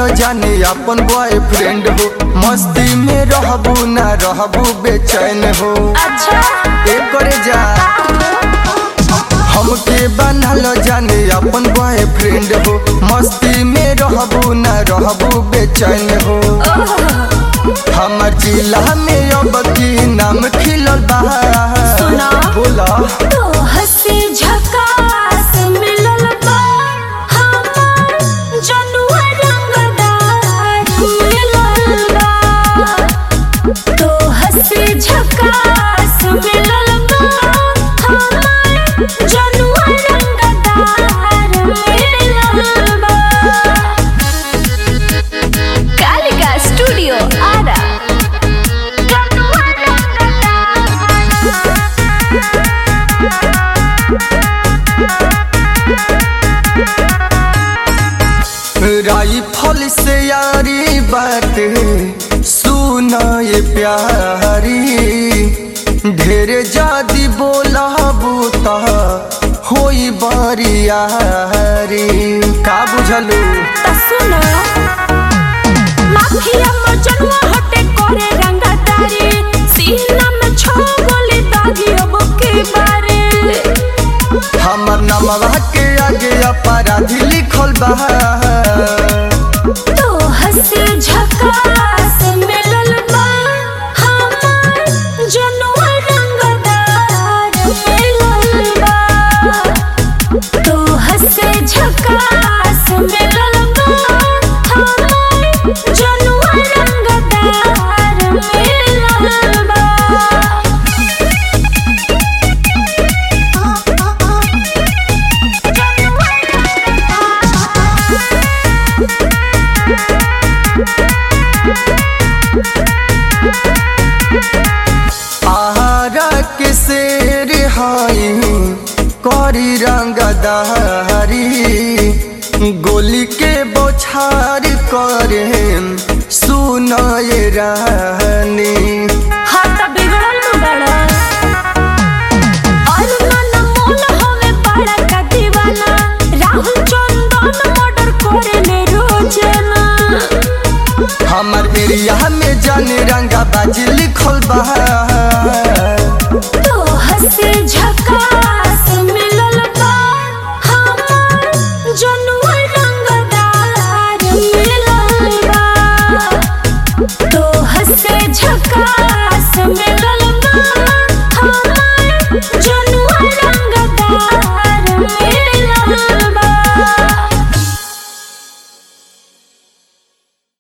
बनलो जाने अपन बॉयफ्रेंड हो मस्ती में रहबू ना रहबू बेचैन हो अच्छा एकर जा हमके बनलो जाने अपन बॉयफ्रेंड हो मस्ती में रहबू ना रहबू बेचैन हो हमर जिला में अब की नाम खिलल बा सुना। बोला तो हंसी झकास मिलल बा हमार जनुआ रंगदार मिलल बा तो हंसी झकास मिलल बा हमार जनुआ रंगदार मिलल बा कालिका स्टूडियो आरा जनुआ राइफल से यारी बात सुना ये प्यारी ढेर जादी बोला बूता होई बारियारी का बुझलू त सुनो माफिया मजनुआ हटे करे रंगदारी सीना में छो गोली दागी अब के बारे हमर नमवा के आगे अपराधी लिखल बा तो हंसी झकास मिलल बा हमार जनुआ रंगदार मिलल बा तो हंसी झकास मिलल बा हमार जनुआ रंगदार मिलल बा आहारा के शेर हाई करी रंगदारी गोली के बौछार करे सुनाए रानी